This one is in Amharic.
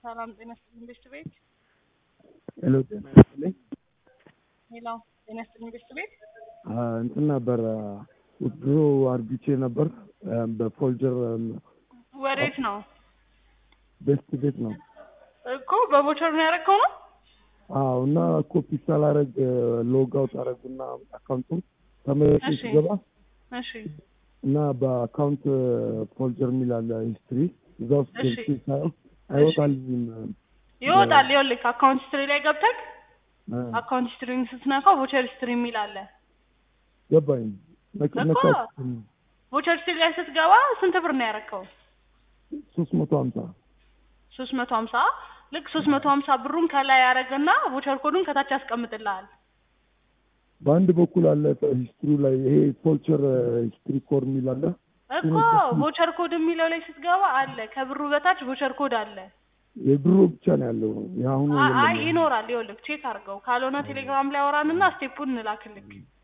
ሰላም ጤና ይስጥልኝ ቤት ቤት ሄሎ ጤና ይስጥልኝ። ሌላው ጤና ይስጥልኝ ቤት ቤት አ፣ እንትን ነበር ድሮ አርግቼ ነበር አ፣ በፎልጀር ወዴት ነው ቤስት ቤት ነው። እኮ በቦቸር ነው ያደረግከው ነው አዎ እና ኮፒ ሳላረግ ሎግ አውት አረጉና አካውንቱን ተመልሼ እሺ። ሲገባ እሺ እና በአካውንት ፎልጀር የሚል አለ ሂስትሪ እዛ ውስጥ እሺ። ገብቼ ሳየው አይወጣልኝም። ይወጣል ይኸውልህ አካውንት ሂስትሪ ላይ ገብተህ አ፣ አካውንት ሂስትሪን ስትነካው ቮቸር ሂስትሪ የሚል አለ ገባኝ ነክ- እኮ ነካሁት። ቮቸር ሂስትሪ ላይ ስትገባ ስንት ብር ነው ያደረግከው ሶስት መቶ ሀምሳ ሶስት መቶ ሀምሳ ልክ ሶስት መቶ ሀምሳ ብሩን ከላይ ያደረገና ቮቸር ኮዱን ከታች ያስቀምጥልሃል በአንድ በኩል አለ ሂስትሪ ላይ ይሄ ፎልቸር ሂስትሪ ኮድ የሚል አለ እኮ ቮቸር ኮድ የሚለው ላይ ስትገባ አለ ከብሩ በታች ቮቸር ኮድ አለ የድሮ ብቻ ነው ያለው የአሁኑ አ- አይ የለም። ይኖራል ይኸውልህ ቼክ አድርገው ካልሆነ ቴሌግራም ላይ አወራንና ስቴፑን እንላክልክ